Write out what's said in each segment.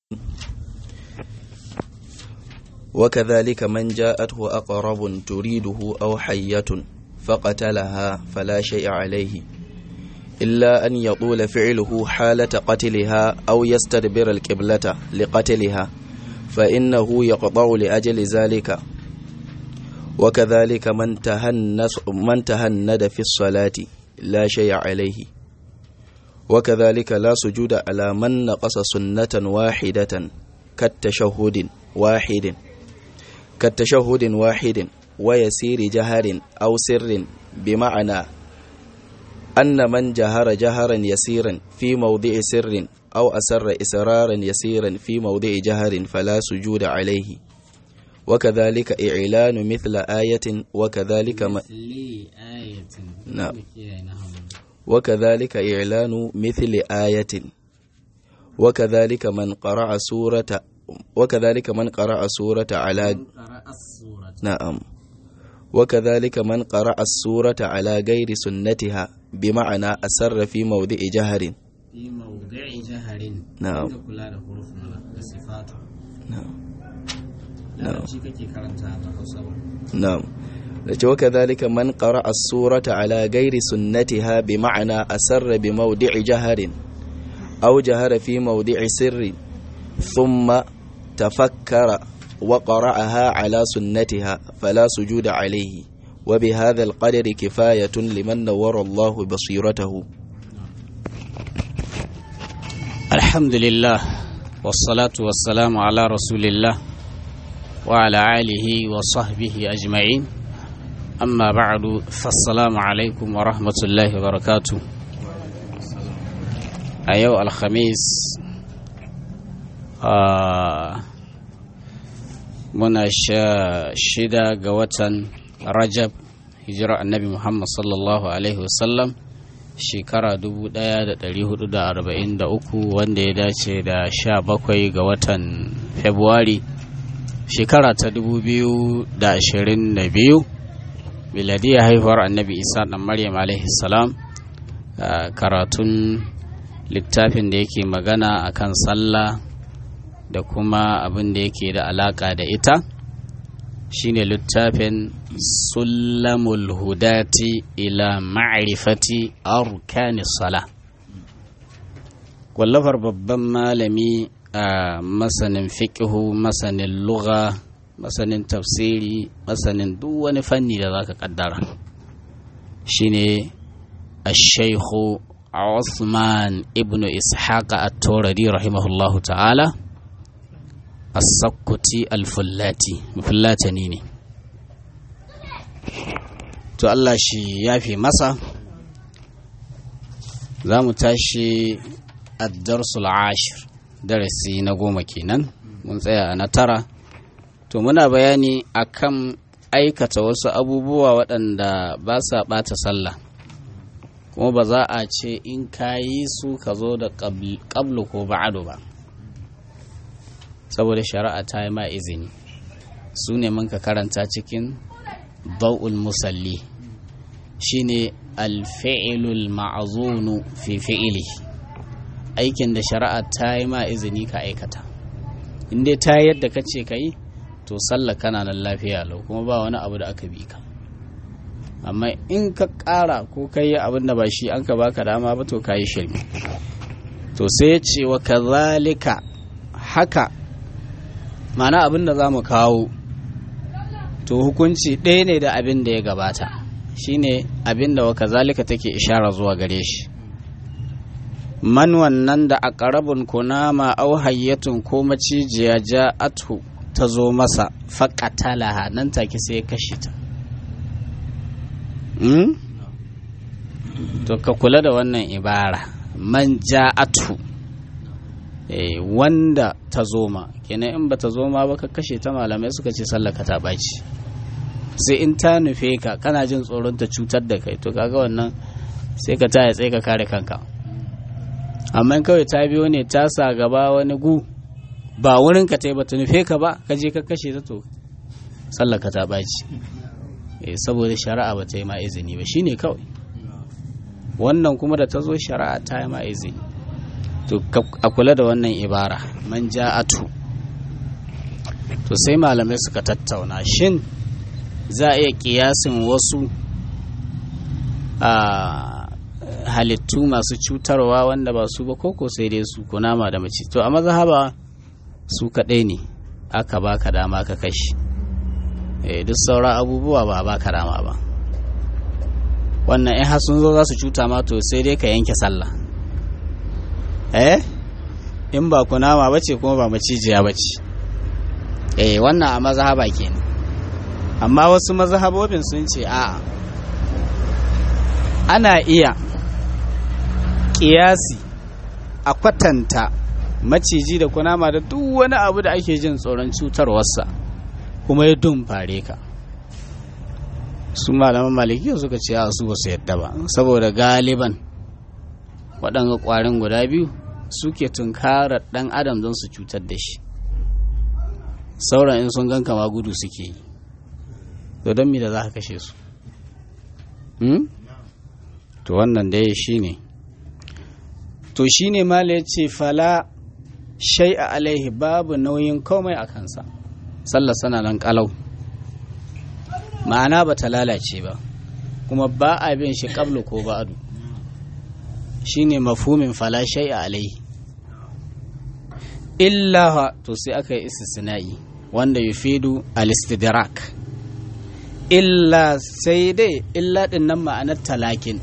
وكذلك من جاءته أقرب تريده أو حية فقتلها فلا شيء عليه إلا أن يطول فعله حالة قتلها أو يستدبر القبلة لقتلها فإنه يقطع لأجل ذلك وكذلك من تهنس من تهند في الصلاة لا شيء عليه وكذلك لا سجود على من نقص سنة واحدة كالتشهد واحد كالتشهد واحد ويسير جهر أو سر بمعنى أن من جهر جهرا يسيرا في موضع سر أو أسر إسرارا يسيرا في موضع جهر فلا سجود عليه وكذلك إعلان مثل آية وكذلك م... آية نعم وكذلك إعلان مثل آية وكذلك من قرأ سورة وكذلك من قرأ سورة على قرأ السورة نعم وكذلك من قرأ السورة على غير سنتها بمعنى أسر في موضع جهر في موضع جهر نعم. Inda kula da hurufin da sifatu نعم larabci kake karanta da hausa ba نعم وكذلك من قرأ السورة على غير سنتها بمعنى أسر بموضع جهر أو جهر في موضع سر ثم تفكر وقرأها على سنتها فلا سجود عليه وبهذا القدر كفاية لمن نور الله بصيرته الحمد لله والصلاة والسلام على رسول الله وعلى آله وصحبه أجمعين أما بعد فالسلام عليكم ورحمة الله وبركاته أيو الخميس آه muna sha shida ga watan rajab hijira annabi muhammad sallallahu alaihi wasallam shekara 1443 wanda ya dace da sha bakwai ga watan februari shekara ta 2022 miladiyar haihuwar annabi isa dan maryam alaihi salam karatun littafin da yake magana akan sallah da kuma abin da yake da alaka da ita shine littafin sulamul hudati ila ma'rifati arkani sala wallafar babban malami a masanin fiƙihu masanin lugha masanin tafsiri masanin duk wani fanni da zaka kaddara shine الشيخ عثمان ابن إسحاق التوردي رحمه الله تعالى السكتي الفلاتي مفلاتني ne to Allah shi ya fi masa za mu tashi addarsul ashir darasi na goma kenan mun tsaya a na tara to muna bayani akan aikata wasu abubuwa waɗanda ba sa ɓata sallah kuma ba za a ce in ka yi su ka zo da ƙablu ko ba'adu ba saboda shari'a ta yi ma izini su ne mun ka karanta cikin bau'ul musalli shine alfi'ilul ma'azunu fi fi'ili aikin da shari'a ta yi ma izini ka aikata in dai ta yadda ka ce ka yi to sallah kana nan lafiya lau kuma ba wani abu da aka bi ka amma in ka ƙara ko ka yi abin da ba shi an ka baka dama ba to ka yi shirme to sai ya ce wa kazalika haka mana abin da za mu kawo to hukunci ɗaya ne da abin da ya gabata shine abin da wa kazalika take ishara zuwa gare shi man wannan da a ƙarabin kunama au hayyatun ko macijiya ja'atu ta zo masa faƙatalaha nan take sai ya kashe ta to ka kula da wannan ibara man ja'atu eh, wanda ta zoma kenan in ba ta zoma ba ka kashe ta malamai suka ce sallaka ta ɓaci sai in ta nufe ka kana jin tsoron ta cutar da kai to kaga wannan sai ka taya tsaye ka kare kanka amma kawai ta biyo ne ta sa gaba wani gu ba wurin ka ta yi ba ta nufe ka ba ka je ka kashe ta to sallaka ta ɓaci saboda shari'a ba ta yi ma izini ba shine kawai wannan kuma da ta zo shari'a ta yi ma izini to a kula da wannan ibara man ja'atu to sai malamai suka tattauna shin za a iya kiyasin wasu a halittu masu cutarwa wanda ba su ba koko sai dai su kunama da mace to a mazhaba su kaɗai ne aka baka dama ka kashi duk sauran abubuwa ba baka dama ba wannan in har sun zo za su cuta ma to sai dai ka yanke sallah eh in ba kunama ba ce kuma ba macijiya ba ce eh wannan a mazhaba kenan amma wasu mazhabobin sun ce a'a ana iya kiyasi a kwatanta maciji da kunama da duk wani abu da ake jin tsoron cutarwarsa kuma ya dumfare ka su malaman malikiya suka ce a su ba su yadda ba saboda galiban waɗanga ƙwarin guda biyu suke tunkarar ɗan adam don su cutar da shi sauran in sun gan kama gudu suke yi to don mi da za ka kashe su to wannan dai shi ne to shi ne mala ya ce fala shai a alaihi babu nauyin komai a kansa sallar sana nan kalau ma'ana ba ta lalace ba kuma ba a bin shi kablu ko ba'adu shi ne mafumin fala shai a alaihi illa to sai aka yi istisna'i wanda yufidu al-istidrak illa sai dai illa din nan ma'anar talakin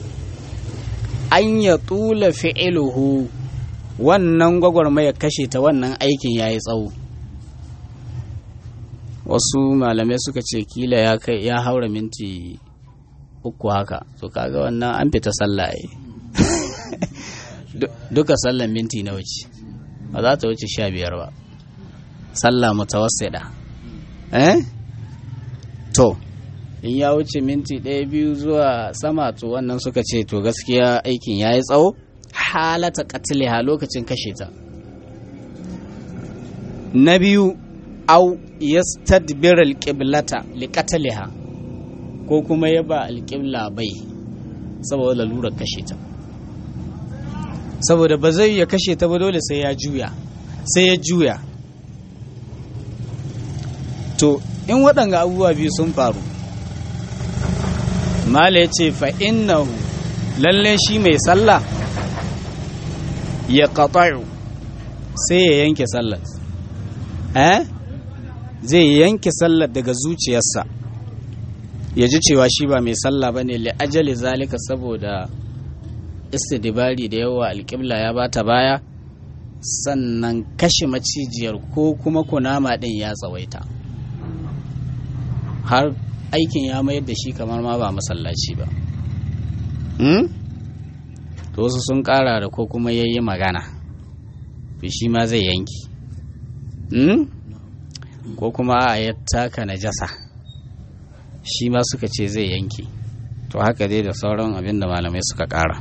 an ya tula fi'iluhu wannan gwagwarmaya kashe ta wannan aikin ya yi tsawo wasu malamai suka ce kila ya kai ya haura minti uku haka to kaga wannan an fita sallah duka sallan minti na wuce ba za ta wuce sha biyar ba sallah mutawassida eh to in ya wuce minti ɗaya biyu zuwa sama to wannan suka ce to gaskiya aikin ya yi tsawo halata katiliha lokacin kashe ta na biyu au yastadbir alqiblata liqatliha ko kuma ya ba alqibla bai saboda lalurar kashe ta saboda ba zai ya kashe ta ba dole sai ya juya sai ya juya to in waɗanga abubuwa biyu sun faru mala ya ce fa'innahu lalle shi mai sallah ya ƙaƙa'u sai ya yanke sallar eh zai yanke sallar daga zuciyarsa ya ji cewa shi ba mai sallah ba ne li'ajali zalika saboda istidibari da yawa alƙibla ya bata baya sannan kashe macijiyar ko kuma kunama ɗin ya tsawaita har aikin ya mayar da shi kamar ma ba masallaci ba to wasu sun ƙara da ko kuma ya yi magana to shi ma zai yanki ko kuma a ya taka najasa shi ma suka ce zai yanki to haka dai da sauran abin da malamai suka ƙara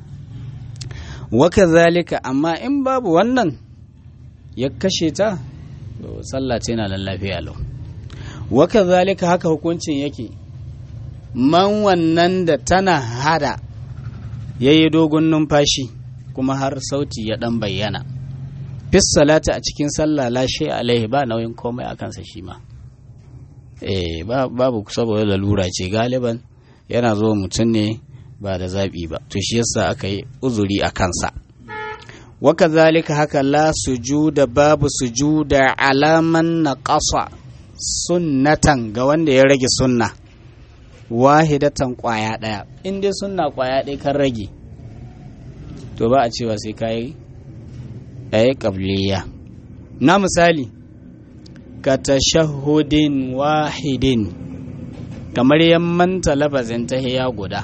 waka zalika amma in babu wannan ya kashe ta to sallah ce na lafiya lau waka zalika haka hukuncin yake man wannan da tana hada ya yi dogon numfashi kuma har sauti ya dan bayyana fis salata a cikin sallah lashe alaihi ba nauyin komai a kansa shi ma eh babu saboda lalura ce galiban yana zo mutum ne ba da zaɓi ba to shi yasa aka yi uzuri a kansa waka zalika haka la sujuda babu sujuda alaman na ƙasa sunnatan ga wanda ya rage sunna wahidatan kwaya ɗaya in dai sunna kwaya ɗaya kan rage to ba a cewa sai ka yi ɗaya ƙabliya na misali ka tashahudin wahidin kamar yammanta lafazin tahiya guda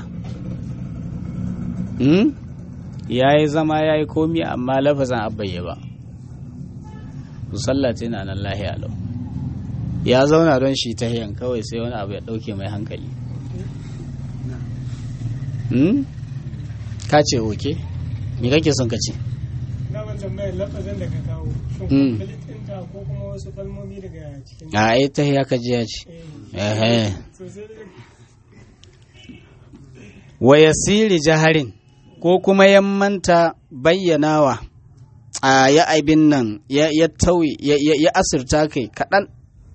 ya yi zama ya yi komi amma lafazin abbayya ba su sallace na nan lahiya lau ya zauna don shi ta hiyan kawai sai wani abu ya ɗauke mai hankali ka ce oke me kake son ka ce a ai ta hiya ka ji ya ce wa yasiri jaharin ko kuma ya manta bayyanawa a ya aibin nan ya tauye ya asirta kai kaɗan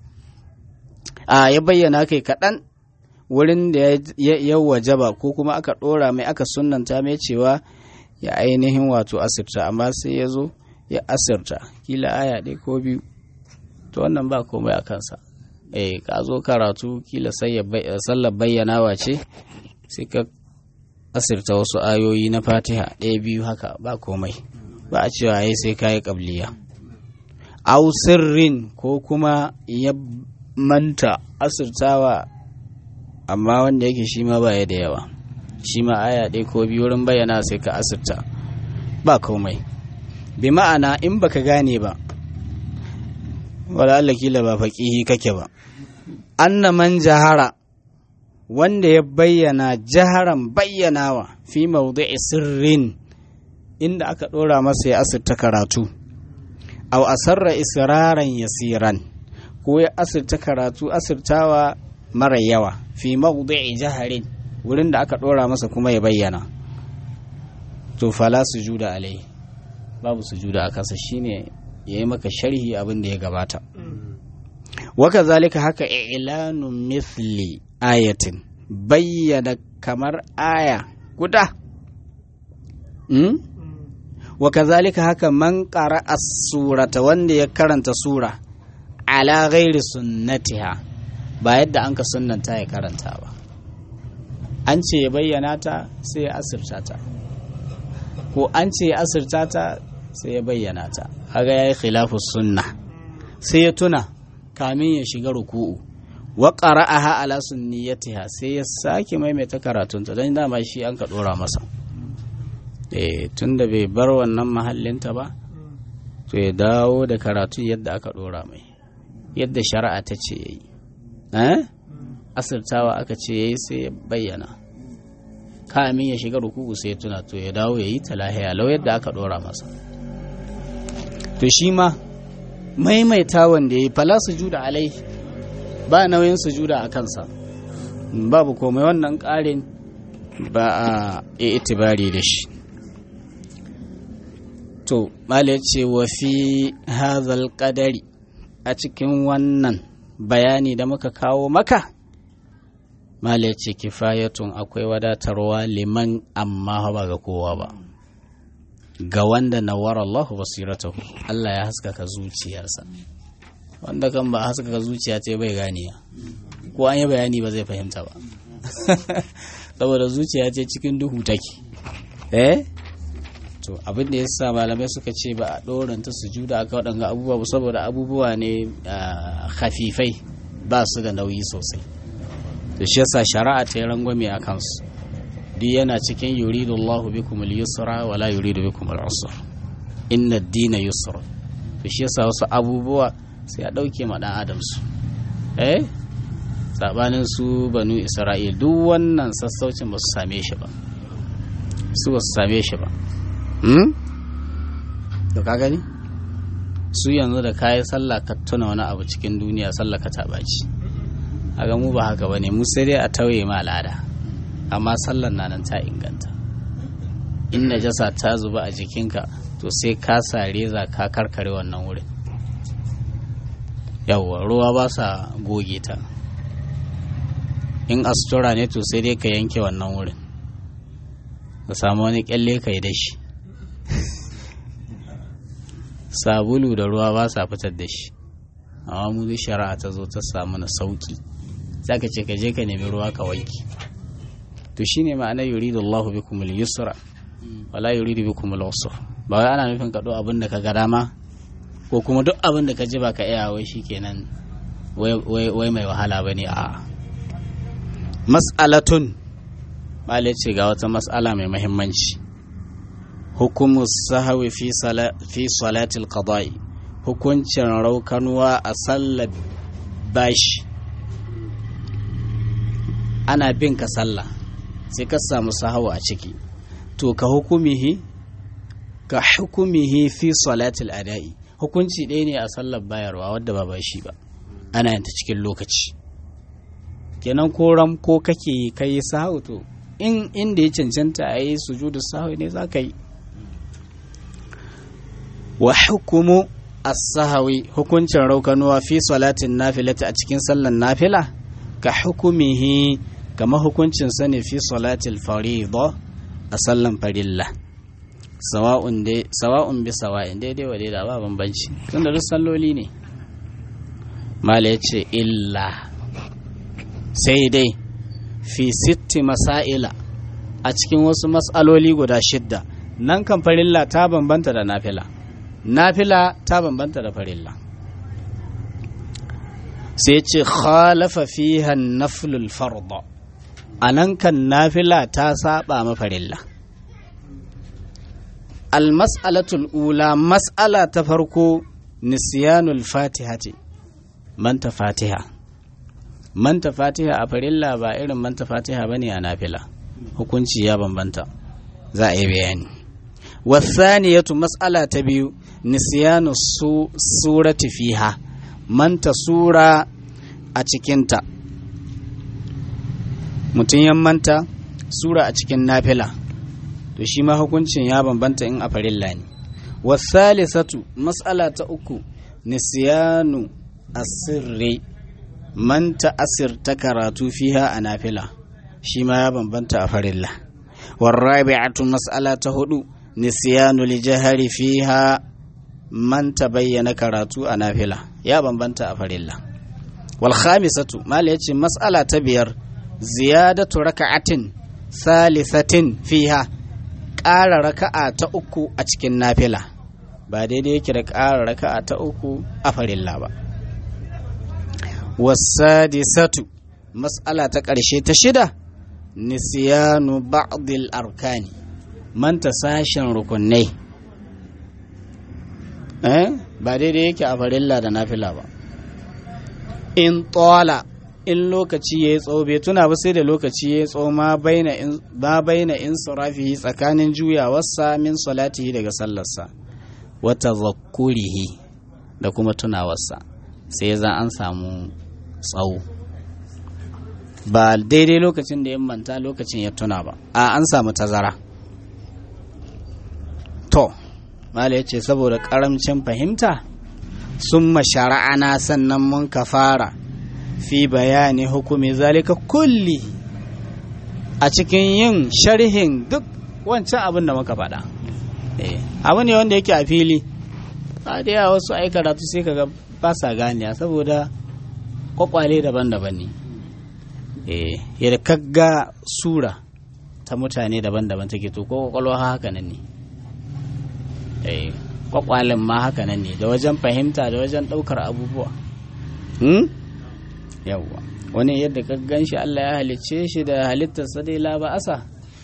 a ya bayyana kai kaɗan wurin da ya wajaba ko kuma aka ɗora mai aka sunanta mai cewa ya ainihin wato asirta amma sai ya zo ya asirta kila aya ɗaya ko biyu to wannan ba komai a kansa eh ka zo karatu kila sallar bayyanawa ce sai ka asirta wasu ayoyi na fatiha ɗaya biyu haka ba komai ba a cewa ya sai kayi ƙabliya au sirrin ko kuma ya manta asirtawa amma wanda yake shi ma baya da yawa shi ma aya ɗaya ko biyu wurin bayyana sai ka asirta ba komai bi ma'ana in baka gane ba wala Allah kila ba faƙihi kake ba anna man jahara wanda ya bayyana jaharan bayyanawa fi mawdi'i sirrin inda aka ɗora masa ya asirta karatu aw asarra israran yasiran ko ya asirta karatu asirtawa mara yawa fi mawdi'i jaharin wurin da aka ɗora masa kuma ya bayyana to fala sujuda alai babu sujuda a kasa shine yayi maka sharhi abin da ya gabata waka zalika haka i'lanu mithli ayatin bayyana kamar aya guda hmm? waka zalika haka man ƙara surata wanda ya karanta sura ala ghairi sunnatiha ba yadda an ka sunnanta ya karanta ba an ce ya bayyana ta sai ya asirta ta ko an ce ya asirta ta sai ya bayyana ta haga ya yi khilafu sunna sai ya tuna kamin ya shiga ruku'u wa qara'aha ala sunniyatiha sai ya sake maimaita karatunta don dama shi an ka dora masa eh tunda bai bar wannan mahallinta ba to ya dawo da karatu yadda aka dora mai yadda shari'a ta ce yayi eh asirtawa aka ce yayi sai ya bayyana kamin ya shiga ruku'u sai ya tuna to ya dawo yayi talahiya lau yadda aka dora masa to shi ma maimaita wanda ya yi fala sujuda alai ba nauyin sujuda a kansa babu komai wannan ƙarin ba a itibari da shi to mala ce wa fi hazal ƙadari a cikin wannan bayani da muka kawo maka mala ce kifayatun akwai wadatarwa liman amma ba ga kowa ba ga wanda nawara Allah basiratahu Allah ya haskaka zuciyarsa wanda kan ba haskaka zuciya ta bai ganiya ko an yi bayani ba zai fahimta ba saboda zuciya ce cikin duhu take eh to abin da yasa malamai suka ce ba a doranta sujuda aka waɗanga abubuwa saboda abubuwa ne khafifai ba su da nauyi sosai to shi yasa shari'a ta yi rangwame a kansu duk yana cikin yuridu Allah bikum al-yusra wa la yuridu bikum al-usra inna ad-dina yusra to shi yasa wasu abubuwa sai a dauke ma dan adam su eh sabanin su banu Isra'il duk wannan sassaucin ba su same shi ba su ba su same shi ba hmm to ka gani su yanzu da kayi sallah ka tuna wani abu cikin duniya sallah ka ta baci aga mu ba haka bane mu sai dai a tauye ma al'ada amma sallar na nan ta inganta in najasa ta zuba a jikinka to sai ka sa reza ka karkare wannan wurin yawwa ruwa ba sa goge ta in astura ne to sai dai ka yanke wannan wurin ka samu wani kyalle ka yi da shi sabulu da ruwa ba sa fitar da shi amma mu shari'a ta zo ta samu na sauki za ka ce ka je ka nemi ruwa ka wanke to shine ma'ana yuridu Allah bikum al-yusra wala yuridu bikum al-usra ba wai ana nufin ka do abin da ka ga dama ko kuma duk abin da ka ji ba ka iya wai shikenan wai mai wahala bane a mas'alatun malai ce ga wata mas'ala mai muhimmanci hukumu sahawi fi fi salatil qada'i hukuncin raukanuwa a sallar bashi ana bin ka sallah sai ka samu sahawa a ciki to ka hukumihi ka hukumihi fi salatil ada'i hukunci ɗaya ne a sallar bayarwa wadda ba bashi ba ana yanta cikin lokaci kenan ko ram ko kake yi kai sahu to in inda ya cancanta a yi sujudu sahwi ne za ka yi wa hukumu as-sahwi hukuncin raukanuwa fi salatin nafilati a cikin sallan nafila ka hukumihi kama hukuncin sa ne fi salatil fariḍa a sallan farilla sawa'un dai sawa'un bi sawa'in daidai wa daidai ba bambanci tunda duk salloli ne mala yace illa sai dai fi sitti masaila a cikin wasu mas'aloli guda shidda nan kan farilla ta bambanta da nafila nafila ta bambanta da farilla sai ce khalafa fiha naflul farda a nan kan nafila ta saba ma farilla almas'alatul ula mas'ala ta farko nisyanul fatihati manta fatiha manta fatiha a farilla ba irin manta fatiha bane a nafila hukunci ya bambanta za a yi bayani wasaniyatu mas'ala ta biyu nisyanu su surati fiha manta sura a cikinta mutum ya manta sura a cikin nafila to shi ma hukuncin ya bambanta in a farilla ne wasalisatu mas'ala ta uku nisyanu asirri manta asir ta karatu fiha a nafila shi ma ya bambanta a farilla warrabi'atu mas'ala ta hudu nisyanu lijahari fiha manta bayyana karatu a nafila ya bambanta a farilla wal khamisatu mala yace mas'ala ta biyar ziyadatu raka'atin salisatin fiha ƙara raka'a ta uku a cikin nafila ba daidai yake da ƙara raka'a ta uku a farilla ba wasadisatu mas'ala ta ƙarshe ta shida nisyanu ba'dil arkani manta sashen rukunai eh ba daidai yake a farilla da nafila ba in tola in lokaci ya yi tsawo bai tuna ba sai da lokaci ya yi tsawo ma baina in surafihi tsakanin juyawarsa min salatihi daga sallarsa wata zakurihi da kuma tunawarsa sai za an samu tsawo ba daidai lokacin da ya manta lokacin ya tuna ba a an samu tazara to mala ya ce saboda karamcin fahimta sun mashara'ana sannan mun ka fara fi bayani hukumi zalika kulli a cikin yin sharhin duk wancan abin da muka faɗa abu ne wanda yake a fili a da yawa wasu ai karatu sai kaga ba sa ganiya saboda kwakwale daban-daban ne yadda kagga sura ta mutane daban-daban take to ko kwakwalwa haka nan ne kwakwalen ma haka nan ne da wajen fahimta da wajen ɗaukar abubuwa yawwa wani yadda ka gan shi Allah ya halicce shi da halittarsa dai la ba'asa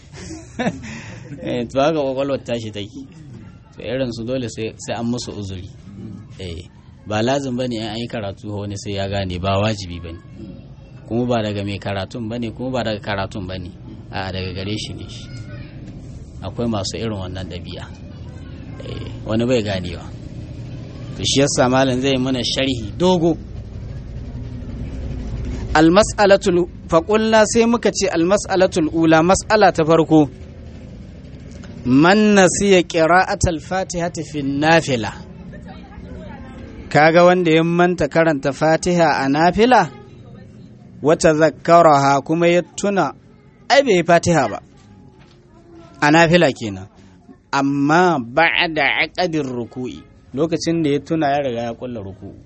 to haka kwakwalwar tashi take to irin su dole sai an musu uzuri ba lazim bane an yi karatu wani sai ya gane ba wajibi bane kuma ba daga mai karatun bane kuma ba daga karatun bane a daga gare shi ne shi akwai masu irin wannan ɗabi'a wani bai ganewa to shi yasa malam zai mana sharhi dogo almas'alatul faƙulla sai muka ce almas'alatul ula mas'ala ta farko man nasiya qira'atal fatihati fi nafila kaga wanda ya manta karanta fatiha a nafila wata zakkaraha kuma ya tuna ai bai fatiha ba a nafila kenan amma ba'da aqadir ruku'i lokacin da ya tuna ya riga ya kulla ruku'u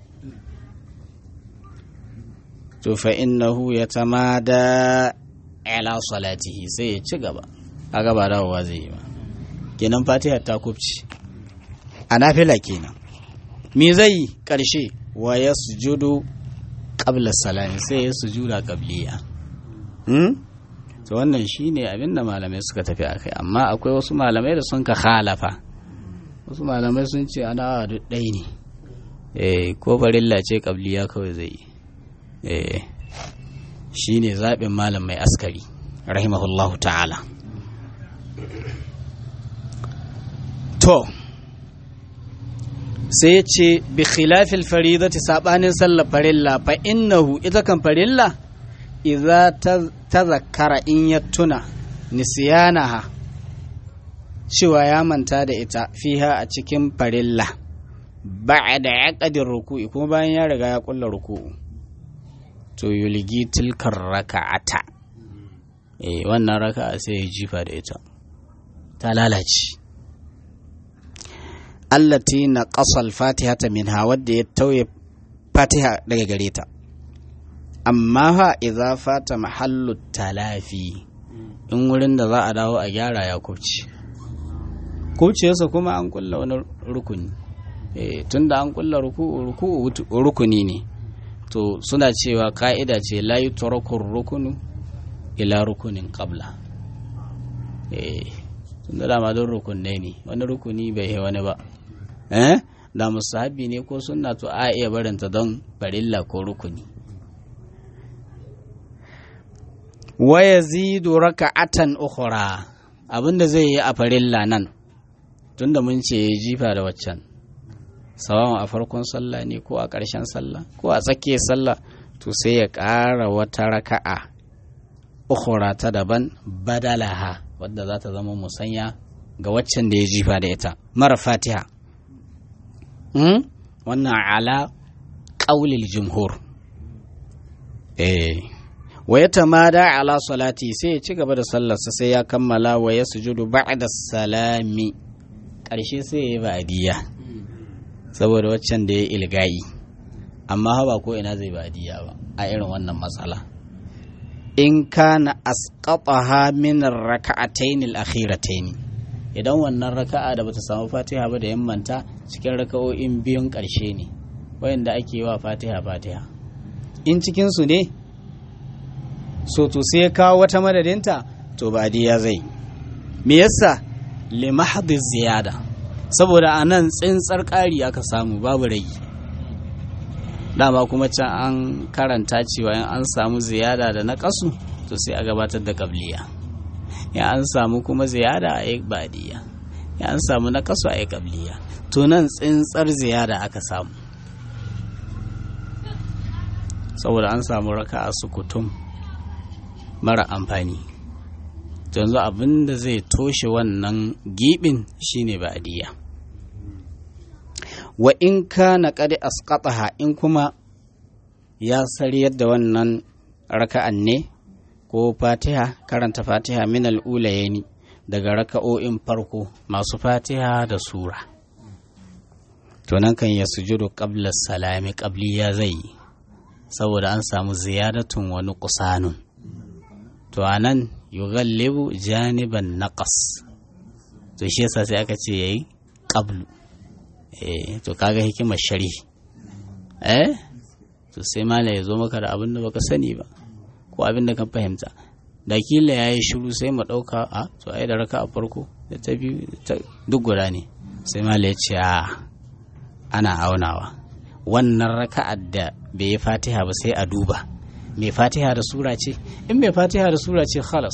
to fa innahu yatamada ala salatihi sai ya ci gaba a gaba dawowa zai yi ba kenan fatiha ta kubci a nafila kenan me zai yi karshe wa ya sujudu qabla salami sai ya sujuda qabliya hmm? to wannan shine abin da malamai suka tafi akai amma akwai wasu malamai da sun ka khalafa wasu malamai sun ce ana duk ɗaya ne eh ko barilla ce qabliya kawai zai yi eh shine zaɓin malam mai askari rahimahullahu ta'ala to sai ya ce bi khilafil faridati sabanin sallar farilla fa innahu ita kan farilla idza tazakkara in ya tuna nisyanaha cewa ya manta da ita fiha a cikin farilla ba'da aqdir ruku'i kuma bayan ya riga ya kulla ruku'u to yulgi tilkar raka'ata eh wannan raka'a sai ya jifa da ita ta lalace allati na ƙasal fatiha ta minha wadda ya tauye fatiha daga gare ta amma fa idza fata mahallu talafi in wurin da za a dawo a gyara ya kubce kubciyarsa kuma an kulla wani rukuni eh tunda an kulla ruku'u rukuni ne to suna cewa ka'ida ce la yutraku rukunu ila rukunin qabla eh tunda dama don rukunai ne wani rukuni bai yi wani ba eh da musahabi ne ko sunna to a iya barinta don farilla ko rukuni wa yazidu raka'atan ukhra abinda zai yi a farilla nan tunda mun ce ya jifa da waccan sawawan a farkon sallah ne ko a ƙarshen sallah ko a tsakiyar sallah to sai ya ƙara wata raka'a ukhra ta daban badalaha wadda za ta zama musanya ga waccan da ya jifa da ita mara fatiha wannan ala ƙaulil jumhur eh wa ya tamada ala salati sai ya ci gaba da sallarsa sai ya kammala wa ya sujudu ba'da salami ƙarshe sai ya yi ba'adiyya saboda waccan da ya ilgayi amma haba ko ina zai ba'adiyya ba a irin wannan matsala in kana asqataha min ar-rak'atayn al-akhiratayn idan wannan raka'a da bata samu Fatiha ba da yammanta cikin raka'o'in biyun ƙarshe ne wayanda ake yi wa Fatiha Fatiha in cikin su ne so to sai kawo wata madadinta to ba ya zai me yasa li mahdhi ziyada saboda anan tsintsar ƙari aka samu babu ragi dama kuma can an karanta cewa in an samu ziyada da na kasu to sai a gabatar da kabliya ya an samu kuma ziyada a yi badiya ya an samu na kasu a yi kabliya to nan tsintsar ziyada aka samu saboda an samu raka a sukutum mara amfani yanzu abin da zai toshe wannan gibin shine badiya wa in kana qad asqataha in kuma ya sariyar da wannan raka'an ne ko fatiha karanta fatiha min al'ulayeni daga raka'o'in farko masu fatiha da sura to nan kan ya sujudu qabla salami qabli ya zai saboda an samu ziyadatun wani kusanun to anan yughallibu janiban naqas to shi yasa sai aka ce yayi qablu eh to kaga hikimar shari eh to sai mala ya zo maka da abin da baka sani ba ko abin da ka fahimta da kila ya yi shiru sai mu ɗauka a to ai da raka a farko da ta biyu duk guda ne sai mala ya ce a ana aunawa wannan raka'ar da bai yi fatiha ba sai a duba mai fatiha da sura ce in mai fatiha da sura ce khalas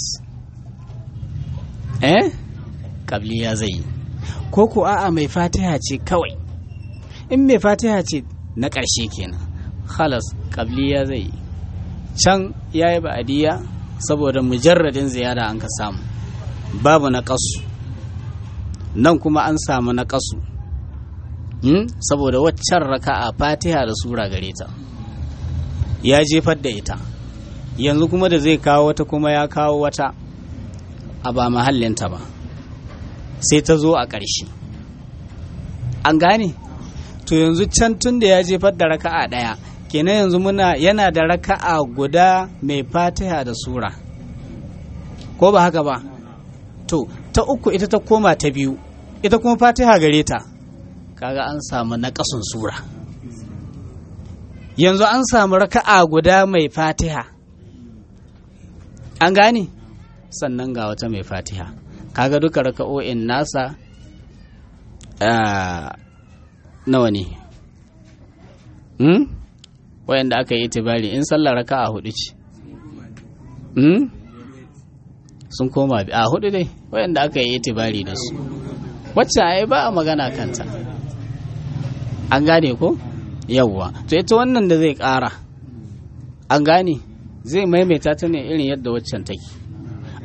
eh kabli ya zai yi ko ko a'a mai fatiha ce kawai in mai fatiha ce na ƙarshe kenan khalas kabliya zai yi can ya yi ba'adiyya saboda mujarradin ziyara an ka samu babu na ƙasu nan kuma an samu na ƙasu saboda waccan raka'a fatiha da sura gare ta ya jefar da ita yanzu kuma da zai kawo wata kuma ya kawo wata a ba mahallinta ba sai ta zo a ƙarshe an gane to yanzu can tun da ya jefar da raka'a ɗaya kenan yanzu muna yana da raka'a guda mai fatiha da sura ko ba haka ba to ta uku ita ta koma ta biyu ita kuma fatiha gare ta kaga an samu naƙasun sura yanzu an samu raka'a guda mai fatiha an gane sannan ga wata mai fatiha kaga duka raka'o'in nasa nawa ne hmm? wayanda aka yi itibari in sallar raka'a hudu ce hmm? sun koma a hudu dai wayanda aka yi itibari da su wacce ai ba a magana kanta an gane ko yawwa to ita wannan da zai ƙara an gane zai maimaita ta ne irin yadda waccan take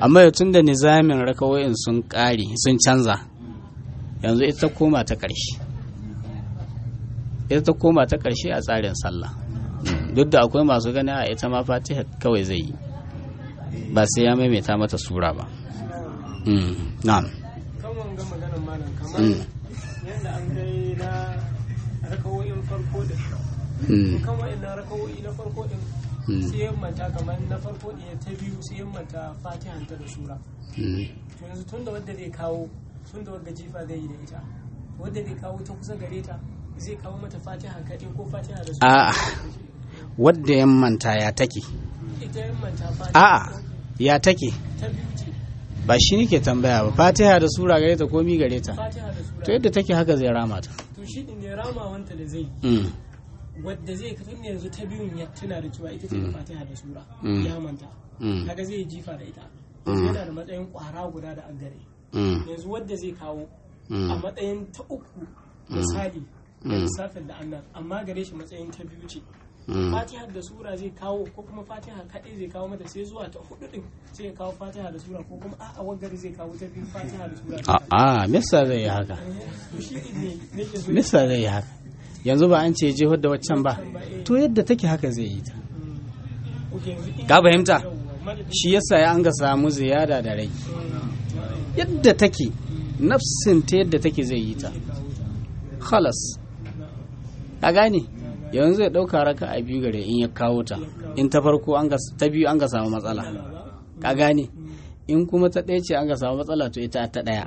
amma ya tun da nizamin rakawoyin sun ƙare sun canza yanzu ita koma ta ƙarshe ita ta koma ta ƙarshe a tsarin sallah duk da akwai masu gani a ita ma fatiha kawai zai yi ba sai ya maimaita mata sura ba na'am kan wanga maganar malam kamar yadda an gai na rakawoyin farko da kan wa'annan rakawoyi na farko din sai ya manta kamar na farko ɗaya ta biyu sai ya manta fatihanta da sura to yanzu tun da wadda zai kawo tun da wadda jifa zai yi da ita wadda zai kawo ta kusa gare ta zai kawo mata fatiha kaɗai ko fatiha da sura a'a wadda ya manta ya take ita ya manta fatiha a'a ya take ta biyu ce ba shi nake tambaya ba fatiha da sura gare ta komi gare ta fatiha da sura to yadda take haka zai rama ta to shi din ne ramawanta da zai Mm. wadda zai ka tunda yanzu ta biyun ya tuna da cewa ita ce da fatiha da sura Mm. ya manta Mm. kaga zai jifa da ita yanzu yana da matsayin kwara guda da agare Mm. yanzu wadda zai kawo a Mm. matsayin ta uku misali da lissafin da annan amma gare shi matsayin ta biyu ce Mm. fatiha da sura zai kawo ko kuma fatiha kaɗai zai kawo mata sai zuwa ta hudu din sai ya kawo fatiha da sura ko kuma a'a wagari zai kawo ta biyu fatiha da sura a'a misa zai yi haka to shi din ne nake so misa zai yi haka yanzu ba an ce jihar da waccan ba to yadda take haka zai yi ta Oke, yanzu in- ka fahimta yawwa, madadin- shi yasa ya an ga samu ziyada da rai yadda take nafsin ta yadda take zai yi ta khalas ka gane yanzu zai ɗauka raka a biyu gare in ya kawo ta in ta farko an ga ta biyu an ga samu matsala ka gane in kuma ta ɗaya ce an ga samu matsala to ita ta ɗaya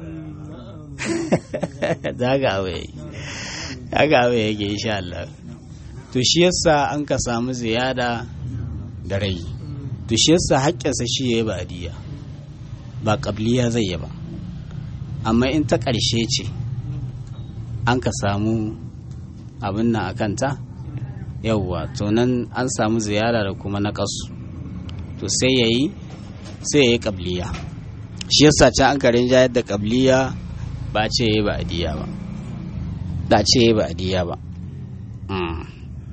zaga abu yayi zaga abu yake insha Allah to shi yasa an ka samu ziyada da rai to shi yasa haƙƙinsa shi yayi ba'diya ba qabliya zai yi ba amma in ta ƙarshe ce an ka samu abin nan a kanta yauwa to nan an samu ziyara da kuma na ƙasu to sai ya yi sai ya yi ƙabliya shi yasa can an karin jayar da ƙabliya ba ce ya yi ba adiya ba da ce ya yi ba adiya ba Mm.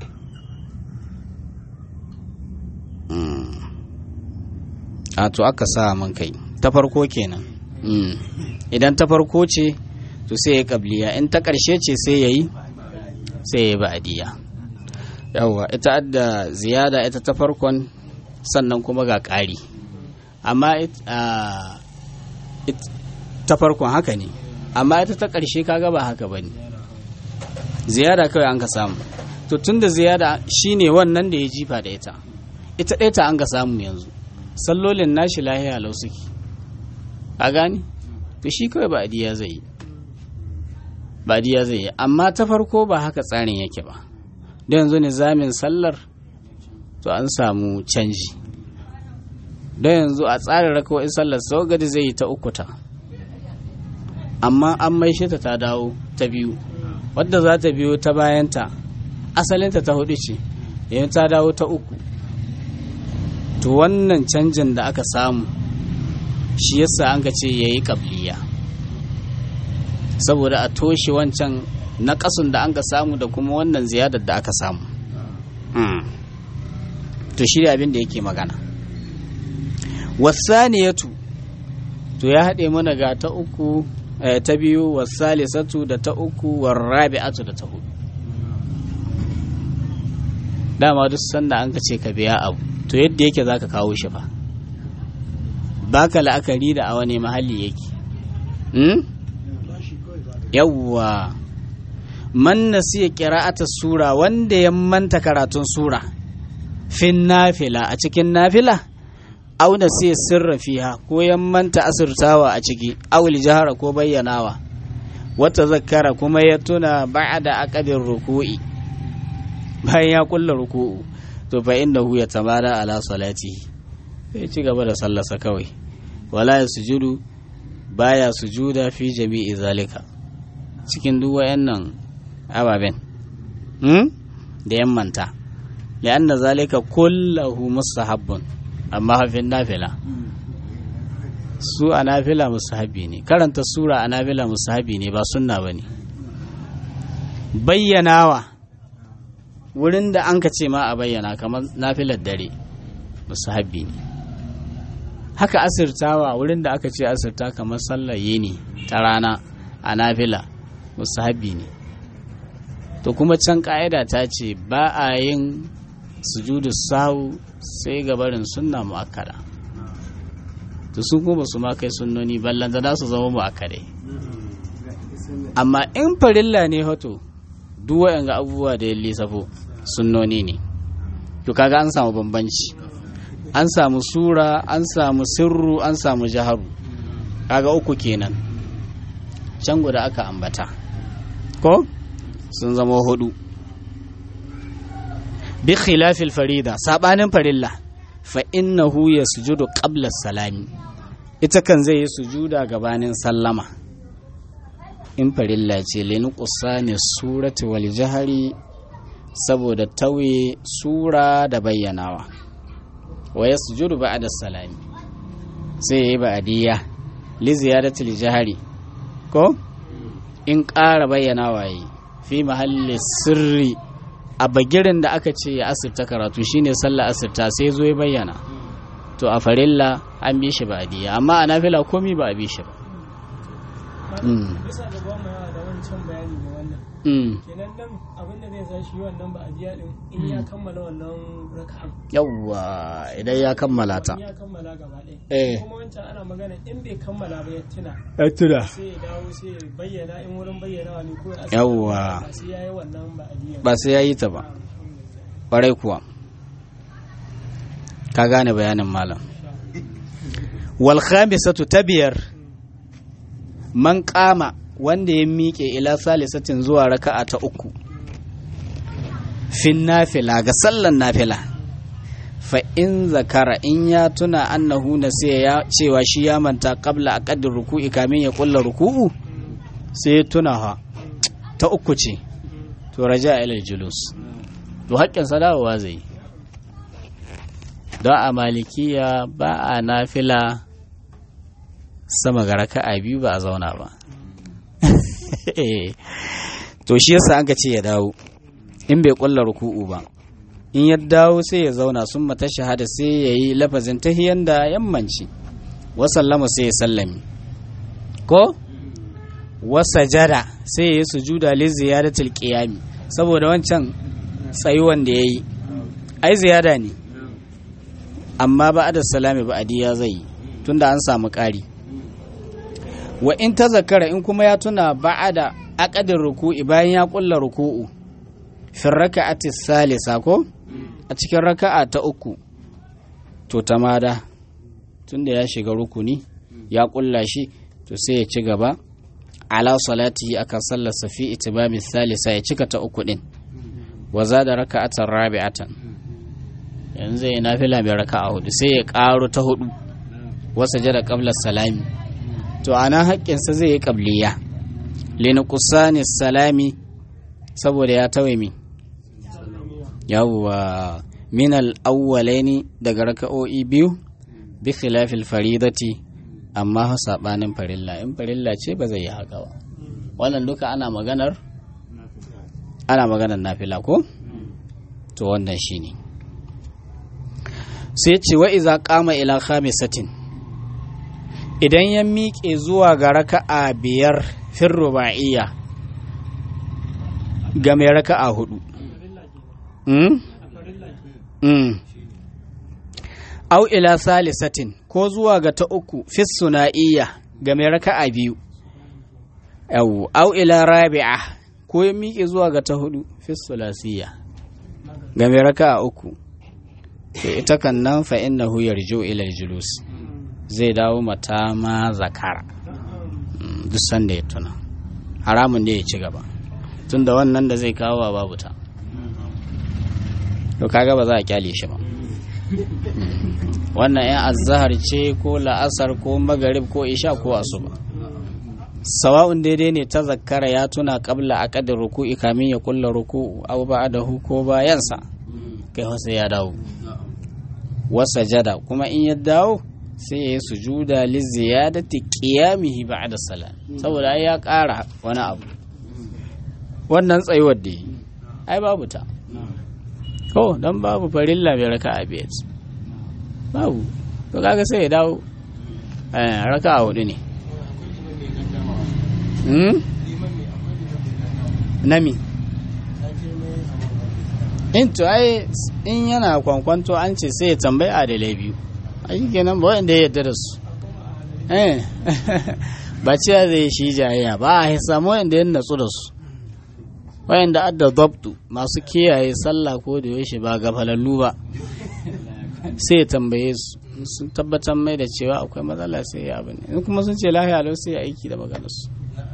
Mm. a to aka sa man kai ta farko kenan Mm. idan ta farko ce to sai ya yi ƙabliya in ta ƙarshe ce sai ya yi sai ya yi ba adiya yawwa ita adda ziyada ita ta farkon sannan kuma ga ƙari amma it- a, it- ta farkon haka ne amma ita ta ƙarshe kaga ba haka ba ne ziyada kawai an ka samu to tun da ziyada shine wannan da ya jifa da ita ita ɗaya ta an ka samu yanzu sallolin nashi lahiya lau suke a gani to shi kawai ba adiya zai yi ba adiya zai yi amma ta farko ba haka tsarin yake ba da yanzu nizamin sallar to an samu canji da yanzu a tsarin rakawai sallar sau gadi zai yi ta ukuta amma an maishe ta ta dawo ta biyu wadda za ta biyo ta bayanta asalinta ta hudu ce yanzu ta dawo ta uku to wannan canjin da aka samu shi yasa an ka ce ya yi ƙabliya saboda a toshe wancan na ƙasun da an ka samu da kuma wannan ziyadar da aka samu Mm. to shi abin da yake magana wasaniyatu to ya haɗe mana ga ta uku eh, ta biyu wasalisatu da ta uku warrabi'atu da ta hudu dama duk sanda an ka ce ka biya abu to yadda yake za ka kawo shi fa baka la'akari da a wani mahalli yake hmm? yawwa man nasiya qira'ata sura wanda ya manta karatun sura fin nafila a cikin nafila aw nasiya sirra fiha ko ya manta asirtawa a ciki aw jahara ko bayyanawa wata zakkara kuma ya tuna ba'da aqabir ruku'i bayan ya kulla ruku'u to fa innahu yatamada ala salati sai ci gaba da sallarsa kawai wala yasjudu baya sujuda fi jami'i zalika cikin duk wayannan ababen hmm? da yammanta li'anna zalika kullahu mustahabbun amma hafin nafila su a nafila mustahabbi ne karanta sura a nafila mustahabbi ne ba sunna ba ne bayyanawa wurin da an ka ce ma a bayyana kamar nafilar dare mustahabbi ne haka asirtawa wurin da aka ce asirta kamar sallar yini ta rana a nafila musahabi ne to kuma can ka'ida ta ce ba a yin sujudu sahu sai gabarin sunna mu'akkada to su kuma su ma kai sunnoni ballan da su zama mu'akkadai amma in farilla ne hoto duk ga abubuwa da ya lissafo sunnoni ne to kaga an samu bambanci an samu sura an samu sirru an samu jaharu kaga uku kenan can guda aka ambata ko sun zama hudu bi khilafil farida sabanin farilla fa innahu yasjudu qabla salami ita kan zai yi sujuda gabanin sallama in farilla ce leni ne surati wal jahari saboda tauye sura da bayyanawa wa yasjudu ba'da salami sai yayi ba'diya li ziyadatil jahari ko in ƙara bayyanawa yi fi mahalli sirri a bagirin da aka ce ya asirta karatu shine sallah asirta sai zo ya bayyana to a farilla an bi shi ba'diya amma a nafila komi ba a bi shi ba bisa da ba mu yawa da wancan bayani ne wannan kenan nan abin da zai sa shi wannan ba a biya din in ya kammala wannan raka'an yawwa idan ya kammala ta ya kammala gaba ɗaya eh kuma wancan ana magana in bai kammala ba ya tuna ya tuna sai ya dawo sai ya bayyana in wurin bayyanawa ne ko ya Yawwa. ba sai ya yi wannan ba a biya ba sai ya yi ta ba ƙwarai kuwa ka gane bayanin malam wal khamisatu ta biyar man kama wanda ya miƙe ila salisatin zuwa raka'a ta uku fin nafila ga sallan nafila fa in zakara in ya tuna annahu nasiya ya cewa shi ya manta qabla aqaddir ruku'i kamin ya kulla ruku'u sai ya tuna ha ta uku ce to raja ila julus to haƙƙin sadawa zai yi. don a malikiya ba a nafila sama ga raka'a biyu ba a zauna ba to shi yasa an ka ce ya dawo in bai kulla ruku'u ba in ya dawo sai ya zauna sun mata shahada sai ya yi lafazin tahiyan da yammanci wasallama sai ya sallami ko wasajada sai ya yi sujuda li ziyadatul qiyami saboda wancan tsayuwan da yayi ai ziyada ne amma ba da salami ba adiya zai yi tunda an samu ƙari wa in ta zakara in kuma ya tuna ba'ada aqadin ruku'i bayan ya kulla ruku'u fi raka'ati salisa ko a cikin raka'a ta uku to tamada tunda ya shiga rukuni ya kulla shi to sai ya ci gaba ala salatihi akan sallar safi itibami salisa ya cika ta uku din wa zada raka'atan rabi'atan yanzu ya nafila mai raka'a hudu sai ya karo ta hudu wasa jada qabla salami to ana haƙƙinsa zai yi qabliya linuqsani salami saboda ya tawaye mi yawwa min al-awwalaini daga raka'o'i biyu bi khilafil faridati amma ha sabanin farilla in farilla ce ba zai yi haka ba wannan duka ana maganar ana maganar nafila ko to wannan shine sai ce wa iza qama ila khamisatin idan ya miƙe zuwa ga raka'a biyar fin ruba'iyya ga mai raka'a hudu mm? mm. au ila salisatin ko zuwa ga ta uku fis suna'iyya ga mai raka'a biyu yau au ila rabi'a ko ya miƙe zuwa ga ta hudu fis sulasiyya ga mai raka'a uku to ita kan nan fa innahu yarju ila julus zai dawo mata ma zakara Mm, duk sanda ya tuna haramun ne ya ci gaba tunda wannan da zai kawo wa babu ta to kaga ba za a kyale shi ba wannan yan azahar ce ko la'asar ko magarib ko isha ko asuba sawa'un daidai ne ta zakkara ya tuna kabla a kadin ruku'i kamin ya kulla ruku'u aw ba'dahu ko bayansa kai sai ya dawo wasa jada kuma in ya dawo sai ya yi sujuda li ziyadati qiyamihi ba'da salat saboda ai ya ƙara wani abu wannan tsayuwar da yi ai babu ta ko dan babu farilla mai raka'a biyar babu to kaga sai ya dawo eh raka a hudu ne hmm? nami in to ai in yana kwankwanto an ce sai ya tambayi adalai biyu a shi kenan ba wanda ya yarda da su eh ba cewa zai shi jayayya ba a samu wanda ya natsu da su wayanda adda dabtu masu kiyaye sallah ko da yaushe ba gafalallu ba sai ya tambaye su sun tabbatar mai da cewa akwai matsala sai ya abin in kuma sun ce lahiya lau sai ya aiki da maganarsu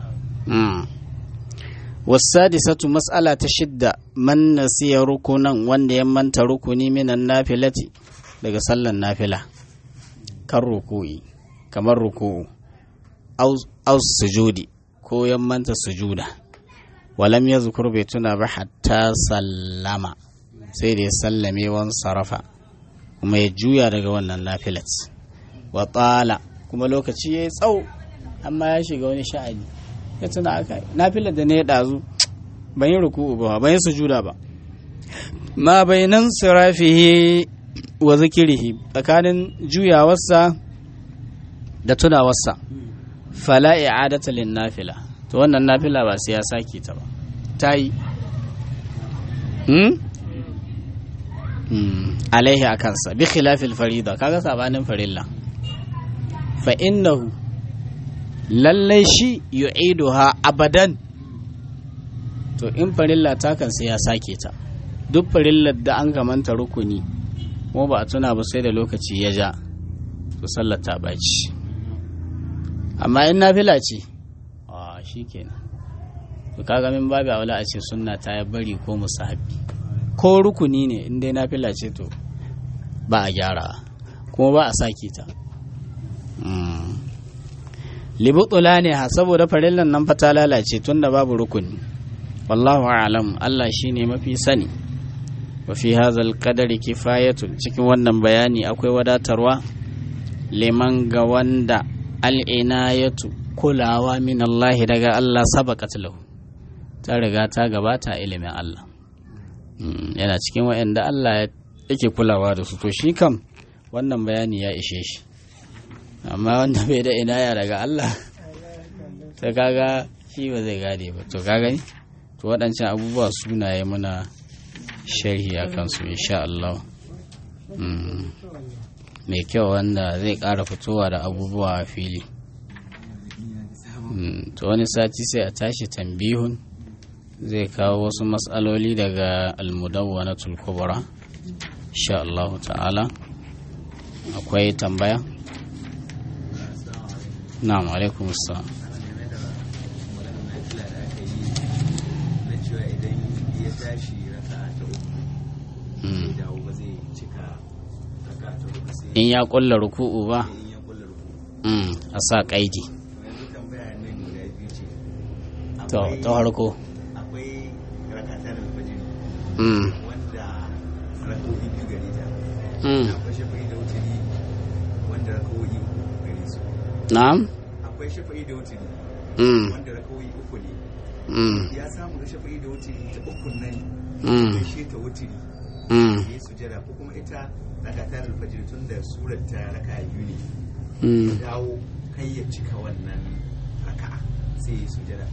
wasadisatu mas'ala ta shidda man nasiya rukunan wanda ya manta rukuni minan nafilati daga sallan nafila kan ruku'i kamar ruku'u aus sujudi ko ya manta sujuda walam ya zukur bai tuna ba hatta sallama sai da ya sallame wan sarafa kuma ya juya daga wannan nafilat wa tsala kuma lokaci ya yi tsawo amma ya shiga wani sha'ani ya tuna aka nafilar da ne ya ɗazu ban yi ruku'u ba ban yi sujuda ba ma bainan sirafihi wa zikirihi tsakanin juyawarsa da tunawarsa fala i'adata lin nafila to wannan nafila ba sai ya sake ta ba ta yi alaihi a kansa bi khilafil farida kaga sabanin farilla fa innahu lallai shi yu'iduha abadan to in farilla ta kan sai ya sake ta duk farillar da an kamanta rukuni kuma ba a tuna ba sai da lokaci ya ja to sallar ta baci amma in nafila ce a shikenan to kaga min babu aula a ce sunna ta ya bari ko musahabi ko rukuni ne in dai nafila ce to ba a gyara kuma ba a sake ta libutula ne ha saboda farillan nan fa ta lalace tunda babu rukuni wallahu a'lam Allah shine mafi sani wa fi hadzal qadari kifayatun cikin wannan bayani akwai wadatarwa liman ga wanda al'inayatu kulawa min Allah daga Allah sabaqat lahu ta riga ta gabata ilimin Allah yana cikin waɗanda Allah yake kulawa da su to shi kam wannan bayani ya ishe shi amma wanda bai da inaya daga Allah ta kaga shi ba zai gade ba to kaga ni to waɗancan abubuwa sunaye muna sharhi a kansu insha Allah mai kyau wanda zai ƙara fitowa da abubuwa a fili to wani sati sai a tashi tambihun zai kawo wasu matsaloli daga almudawwa na tulkubura insha Allah ta'ala akwai tambaya na'am alaikum assalam in ya kulla ruku'u ba a sa kaidi to ta harko akwai rakatar alfajiri mm wanda rakowi biyu gare ta mm akwai shafa'i da wuturi wanda rakowi uku gare su na'am akwai shafa'i da wuturi mm wanda rakowi uku ne mm ya samu da shafa'i da wuturi ta ukun nan mm ya she ta wuturi mm ya yi sujada ko kuma ita rakatar alfajiri tun da surar ta raka biyu ne mm ya dawo kai ya cika wannan raka'a sai ya yi sujada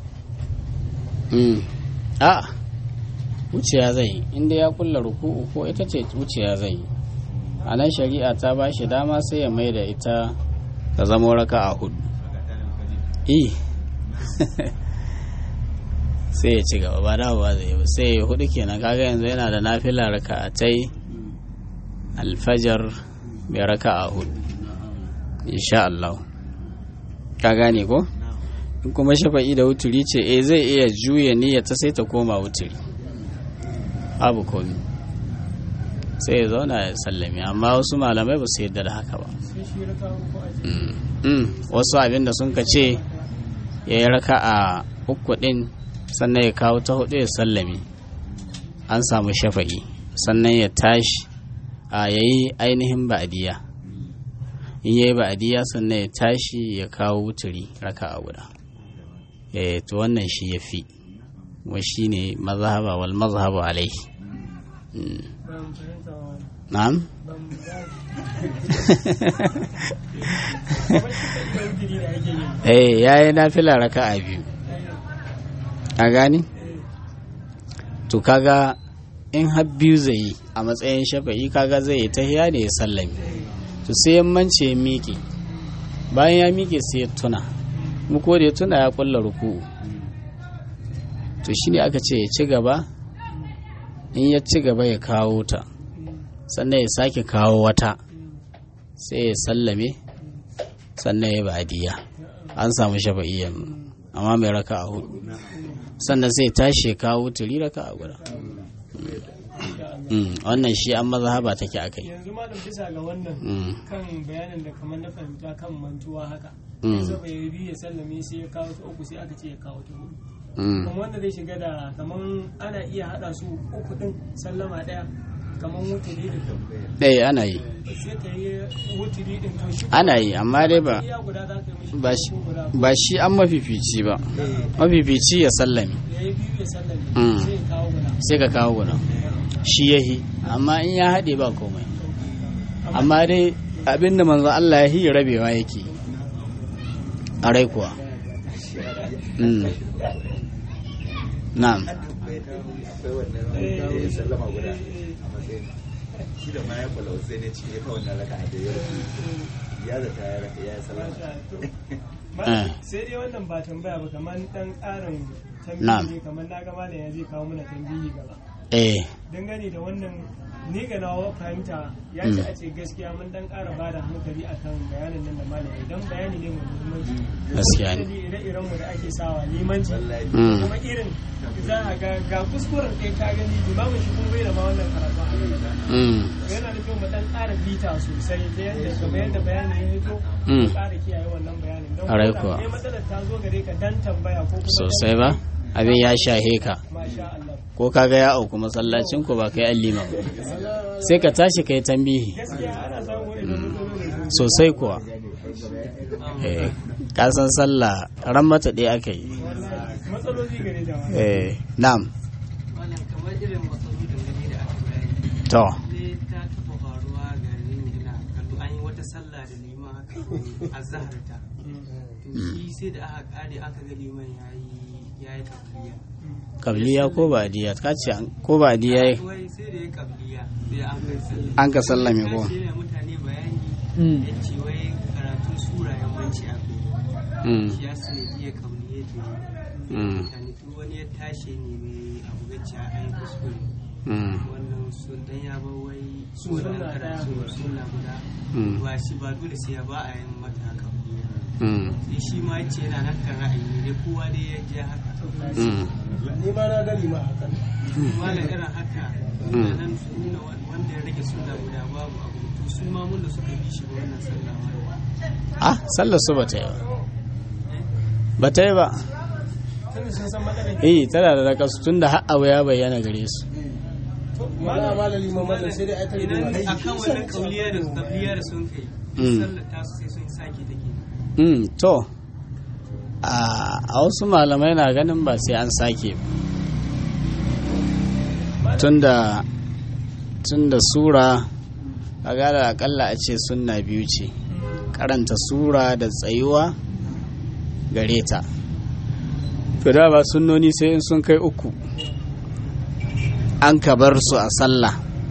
mm a wuciya zai yi inda ya kulla ruku'u ko ita ce wuciya zai yi a nan shari'a ta ba shi dama sai ya mai da ita ta zama raka a hudu rakatar alfajiri eh sai ya ci gaba ba dawowa zai yi ba sai ya hudu kenan kaga yanzu yana da nafila raka'atai alfajar mai raka'a hudu insha Allah ka gane ko in kuma shafa'i da wuturi ce eh zai iya juya niyyar ta sai ta koma wuturi abu komi sai ya zauna ya sallame amma wasu malamai ba su yadda da haka ba sai shi raka uku a Mm. Mm. wasu abinda sun ka ce ya yi raka a uku ɗin sannan ya kawo ta hudu ya sallame an samu shafa'i sannan ya tashi a yayi ainihin ba'adiyya in yayi ba'adiyya sannan ya tashi ya kawo wuturi raka a guda eh to wannan shi ya fi wa shi ne mazhaba wal mazhabu alaihi Mm. ban fahimta wa na'am ban kamar shi kan iya wuturi da ake yi eh yayi nafila raka'a biyu a gani to kaga in har biyu zai yi a matsayin shafa'i kaga zai yi tahiya ne ya sallame to sai yammanci ya miƙe bayan ya miƙe sai ya tuna mu ko da ya tuna ya kulla ruku'u to shine aka ce ya ci gaba in ya ci gaba ya kawo ta sannan ya sake kawo wata sai ya sallame sannan ya badiya an samu shafa'i yanzu amma mai raka a hudu sannan sai tashi ya kawo turi raka a guda Mm, wannan shi an mazhaba take akai yanzu malam bisa ga wannan Mm, kan bayanin da kamar na fahimta kan mantuwa haka Mm. yanzu bai yi ya sallame sai ya kawo ta uku sai aka ce ya kawo ta hudu mm. kuma wanda zai shiga da kamar ana iya hada su uku din sallama daya kamar wuturi din eh ana yi sai ka yi wuturi din to shi ana yi amma dai ba iya guda za ka yi mishi ba shi ko guda ba shi an mafifici ba mafifici ya sallame ya yi biyu ya sallame Mm. sai ya kawo guda sai ka kawo guda shi yahi amma in ya haɗe ba komai amma dai abinda manzo Allah ya yi rabewa yake a rai kuwa Mm. na'am akwai wannan da ya sallama guda a matsayin shi da ma ya kula sai ne cinye ta wannan raka da ya ya zata ya raka ya sallama Eh. sai dai wannan ba tambaya ba kamar dan karin Na'am. tambayi ne kamar na gama da ya zai kawo mana tambayi gaba eh dangane da wannan ni ga nawa fahimta ya ce a ce gaskiya mun dan ƙara ba da hankali akan bayanin nan da malami dan bayani ne mai muhimmanci Gaskiya ne. Misali ire-iren mu da ake sawa limanci Mm. kuma irin za a ga ga kuskuren kai ka gani limamin shi kuma bai da ma wannan karatu a hannun Mm. yana da kyau mu dan ƙara bita sosai ta yadda kamar yadda bayanin ya fito Mm. mu ƙara kiyaye wannan bayanin don Ƙwarai ko da kuwa. ne matsalar ta zo gare ka dan tambaya ko kuma dan- sosai ba abin ya shahe ka masha Allah ko kaga ya auku masallacin ku ba kai allima ba sai ka tashi kai tambihi gaskiya ana samun irin matsalolin sosai kuwa eh kasan sallah ran mata ɗaya aka yi matsaloli gare jama'a eh na'am wannan kamar irin matsalolin da ne da aka bayani to ne ta taɓa faruwa ga yin gina kallo an yi wata sallah da liman haka a zaharta to shi sai da aka kare aka ga liman ya yi ya yi kabliya kabliya ko ba diya ka ce an- ko ba diya yi wai sai da ya kabliya sai an kai sallah an ka sallame ko shi ne mutane bayani Mm. ya ce wai karatun sura yawanci a kai Mm, shi ya sani iya kabliya ke mm, mutane duk wani ya tashi ne mai abu gacci a yi kuskure mm, wannan sun dan ya ba wai Sunna wannan ɗaya. karatu suna guda mm, ba shi ba dole sai ya ba a yin mata haka mm, sai shi ma ce yana nan kan ra'ayi ne kowa dai ya je haka mm. ni ma na gani ma haka kuma da irin haka Mm. da nan su nuna wanda ya rage suna guda babu abu to su ma mun da suka bi shi ba wannan sallah ma ah sallar su ba ta yi ba ba ta yi ba tunda sun san matsalar eh tana da nakasu tun da har abu ya bayyana gare su malama malami ma mallam sai dai ai ta idan rigima akan wannan kauliya da kabliya da sun kai Mm. sallar ta su sai sun sake take Mm, to a a wasu malamai na ganin ba sai an sake ba tunda tunda sura a gara akalla a ce sunna biyu ce karanta sura da tsayuwa gare ta to da ba sunnoni sai in sun kai uku an ka bar su a sallah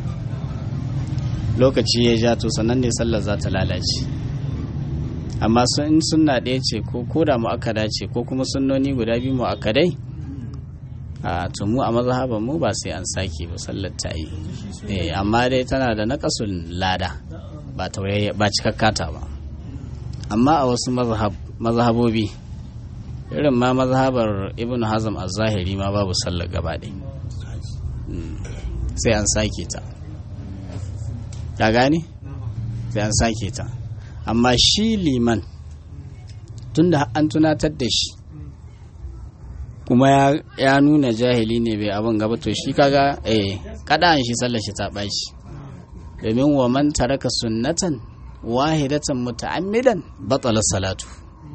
lokaci ya ja to sannan ne sallar za ta lalace amma sun in sunna ɗaya ce ko ko da mu'akkada ce ko kuma sunnoni guda biyu mu'akkadai a to mu a mazhaban mu ba sai an sake ba sallar ta yi eh amma dai tana da naqasul lada ba taurayya ba cikakkata ba amma a wasu mazhab mazhabobi irin ma mazhabar ibn hazm az-zahiri ma babu sallar gaba ɗaya Mm. sai an sake ta ka gane sai an sake ta amma shi liman tunda an tunatar da shi kuma ya, ya nuna jahili ne bai abin gaba to shi kaga eh kada an shi sallar shi ta ɓaci domin wa man taraka sunnatan wahidatan muta'ammidan batala salatu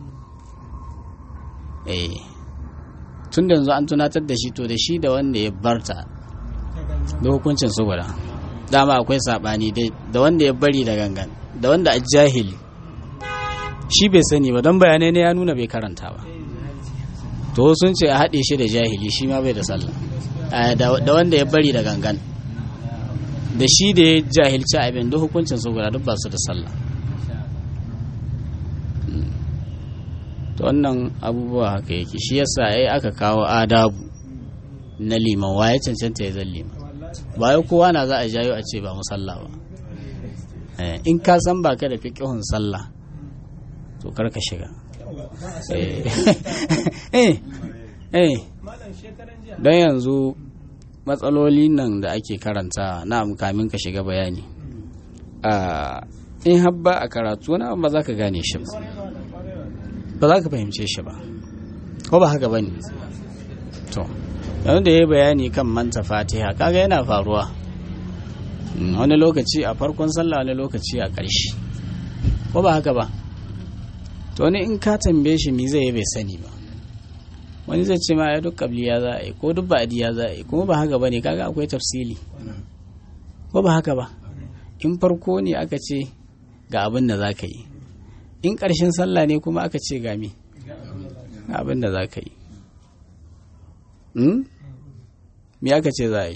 eh tun da yanzu an tunatar da shi to da shi da wanda ya barta da hukuncin su guda dama akwai sabani dai da wanda ya bari da gangan da wanda a jahili shi bai sani ba don bayanai ne ya nuna bai karanta ba to sun ce a haɗe shi da jahili shi ma bai da sallah Eh, da da wanda ya bari da gangan da shi da ya jahilci abin duk hukuncin su guda duk ba su da sallah Mm. to wannan abubuwa haka yake shi yasa ai aka kawo adabu na liman waye cancanta ya zan liman ba wai kowa na za a jayo a ce ba mu sallah ba Eh, in ka san ba ka da fiqhun sallah to kar ka shiga eh eh eh malam shekaran jiya don yanzu matsaloli nan da ake karanta na kamin ka shiga bayani a in habba a karatu wani abu ba za ka gane shi ba ba za ka fahimce shi ba ko ba haka ba ne to yanzu da ya yi bayani kan manta fatiha kaga yana faruwa Mm, wani lokaci a farkon sallah wani lokaci a ƙarshe ko ba haka ba to wani in ka tambaye shi mi zai yi bai sani ba wani zai ce ma ya duk kabliya za a yi ko duk ba'diya za a yi kuma ba haka ba ne kaga akwai tafsili ko ba haka ba in farko ne aka ce ga abin da za ka yi in ƙarshen sallah ne kuma aka ce ga me ga abin da za ka yi Hmm? me aka ce za a yi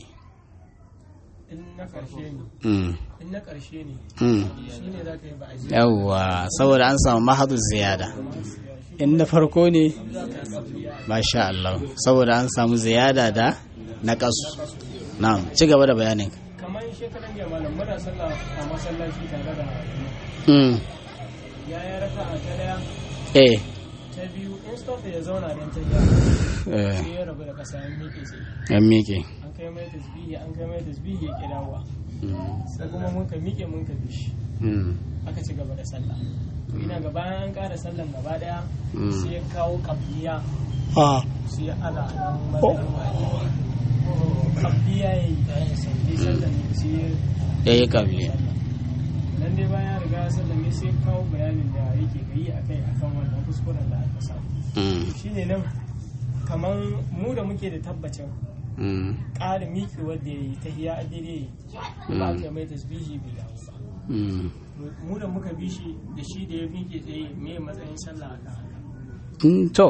in na karshe ne Hmm. in na karshe ne Hmm. shi ne za ka yi ba a ji yawwa saboda an samu mahadu ziyada in na farko ne masha Allah saboda an samu ziyada da na kasu na'am ci gaba da bayanin kamar shekaran jiya malam muna sallah a masallaci tare da mm. ya yi raka a ta daya eh ta biyu in stop ya zauna don ta biya eh sai ya rabu da kasa ya miƙe sai yan miƙe an kai mai tasbihi an kai mai tasbihi ya ƙi dawowa Mm. sai kuma mun ka miƙe mun ka bishi Mm. aka ci gaba da sallah to ina ga bayan an ƙara sallan gaba daya Mm. sai ya kawo kabliya ah sai ya ana nan matsayin wani kabliya ya yi sai sallan ne sai ya yayi kabli nan dai bayan ya riga ya sallame sai ya kawo bayanin da yake gayi akai akan wannan kuskuren da aka samu mm. shine nan kaman mu da muke da tabbacin Mm. ƙarin miki wanda ya yi ta hiya a daidai ba ka mai tasbihi bai dawo ba Mm. mu da muka bi shi da shi da ya miƙe tsaye me matsayin sallah akan haka Mm, to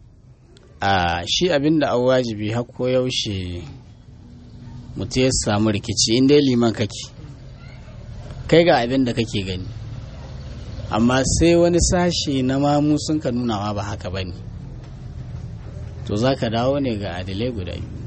a shi abinda an wajibi har ko yaushe mutum ya samu rikici in dai liman kake kai ga abin da kake gani amma sai wani sashe na mamu sun ka nuna ma ba haka ba ne to za ka dawo ne ga adilai guda biyu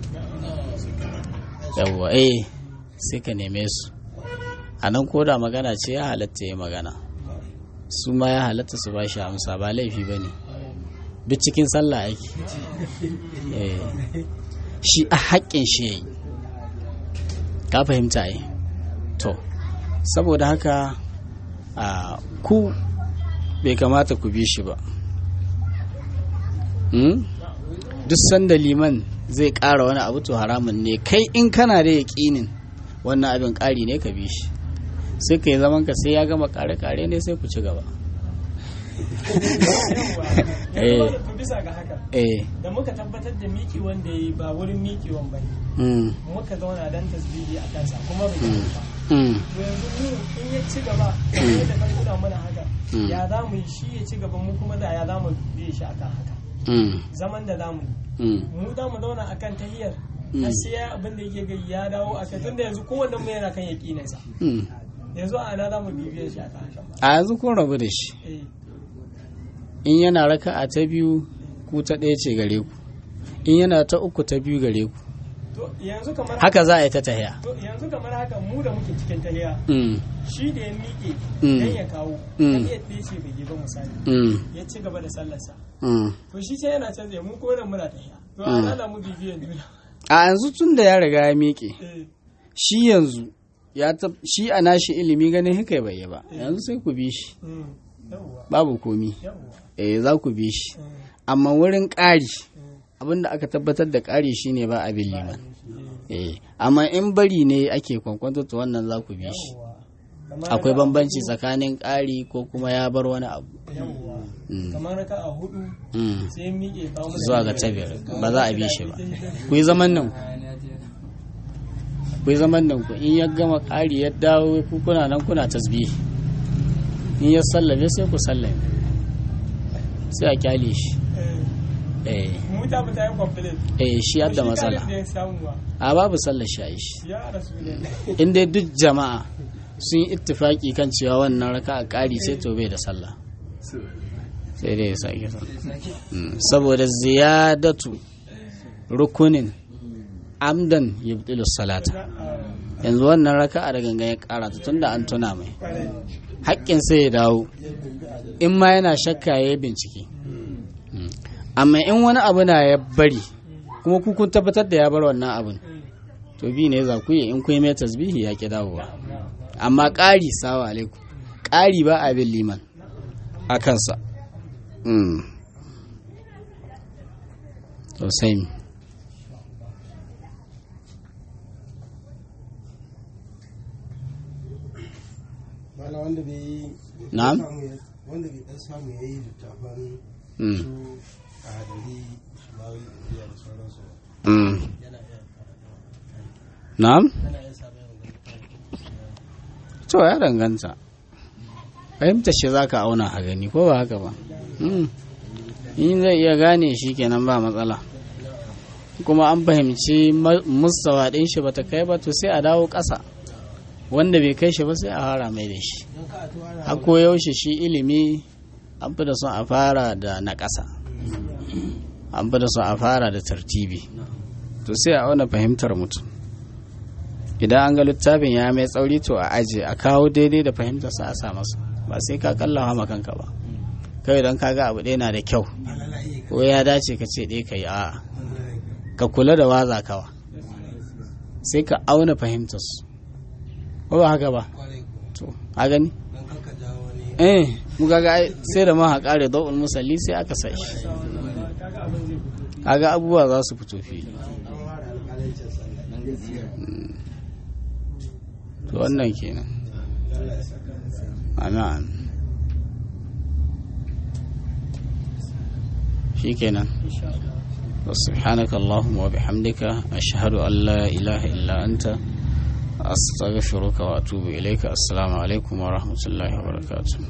yawwa eh sai ka neme su a nan koda magana ce ya halatta ya magana su ma ya halatta su ba shi amsa ba laifi ba ne duk cikin sallah ake Eh, shi a haƙƙin shi ya yi ka fahimta yi to saboda haka a ku bai kamata ku bi shi ba Hmm? duk sanda liman zai ƙara wani abu to haramun ne kai in kana da yaƙinin wannan abin ƙari ne ka bi shi sai ka yi zaman ka sai ya gama ƙare-ƙare ne sai ku ci gaba Eh. yanzu to bisa ga haka eh da muka tabbatar da miki wanda ya yi ba wurin miƙewan ba ne mm, muka zauna dan tasbihi a kansa kuma bai yi ba mm, to yanzu mu in ya ci gaba kamar da kan kuna mana haka Mm. ya za mu yi shi ya ci gaba mu kuma da ya za mu bi shi akan haka mm, zaman da za mu yi mm. mu za mu zauna akan tahiyar Mm. har sai ya abin da yake gai ya dawo a kai tunda yanzu kowanne mu yana kan yaƙinansa Mm. yanzu a ana za mu bibiyar shi akan haka a yanzu kun rabu da shi eh in yana raka a ta biyu ku ta ɗaya ce gare ku in yana ta uku ta biyu gare ku to yanzu kamar haka za a yi ta tahiya to yanzu kamar haka mu da muke cikin tahiya Mm, shi da ya miƙe Mm. dan ya kawo Mm. dan ya ɗaya ce bai yi ba misali mm, ya ci gaba da sallarsa mm. to shi sai yana canza mu ko nan muna tahiya to a ana mu bibiyan juna a yanzu tun da ya riga ya miƙe eh shi yanzu ya tab shi a nashi ilimi ganin haka bai yi ba yanzu sai ku bi shi mm, yawwa babu komi yawwa eh za ku bi shi mm, amma wurin ƙari mm, abinda aka tabbatar da ƙari shine ba abin liman eh, eh amma in bari ne ake kwankwanto to wannan za ku bi shi yawwa Kamar akwai raka'a bambanci hudu, tsakanin ƙari ko kuma ya bar wani abu yawwa Mm. kamar raka a hudu Mm. sai ya miƙe kawo mana zuwa ga biyar. tabiyar ba za a bi shi ba ku yi zaman nan ku yi zaman nan ku in ya gama ƙari ya dawo ku kuna nan kuna tasbihi in ya sallame sai ku sallame sai a kyale shi eh mu ta fita yin complain eh shi yadda matsala da ya samu ba a babu sallar shayi shi ya rasu ne in dai duk jama'a sun yi ittifaki kan cewa wannan raka a ƙari sai to bai da sallah sai dai ya sake sallah Mm, saboda ziyadatu rukunin amdan yubtilu salata yanzu wannan raka'a da gangan ya ƙara ta tunda an tuna mai haƙƙin sai ya dawo in ma yana shakka ya yi bincike Mm. amma in wani abu na ya bari kuma ku kun tabbatar da ya bar wannan abin to bi ne za ku yi in kun yi mai tasbihi ya ki dawowa amma ƙari sawa alaikum ƙari ba a bin liman a kansa Mm. to sai mi Mala wanda bai yi Na'am. samu ya- wanda bai dan samu ya yi littafan Mm. su a hadari shimawi da sauransu ba. Mm. yana iya na'am yana iya samun yawan littafin to ya danganta fahimta shi za ka auna a gani ko ba haka ba Mm. in zai iya gane shi kenan ba matsala kuma an fahimci ma- mustawa ɗin shi bata kai ba to sai a dawo ƙasa wanda bai kai shi ba sai a fara mai da shi don ka a to ana a koyaushe shi ilimi an fi da son a fara da na ƙasa an fi da son a fara da tartibi to sai a auna fahimtar mutum idan an ga littafin ya mai tsauri to a aje a kawo daidai da fahimtarsa a sa masa ba sai ka kallawa ma kanka ba kawai don kaga abu ɗaya na da kyau ko ya dace ka ce ɗaya ka yi a'a ka kula da waza kawa sai ka auna fahimtarsu ko ba haka ba kwarai ko to a gani don kanka jawo wani eh mu kaga ai sai da maha kare dawul musalli sai aka sa shi kaga abubuwa za su fito fili an fara alƙalancin sallah to wannan kenan amin shi kenan سبحانك اللهم وبحمدك أشهد أن لا إله إلا أنت أستغفرك وأتوب إليك السلام عليكم ورحمة الله وبركاته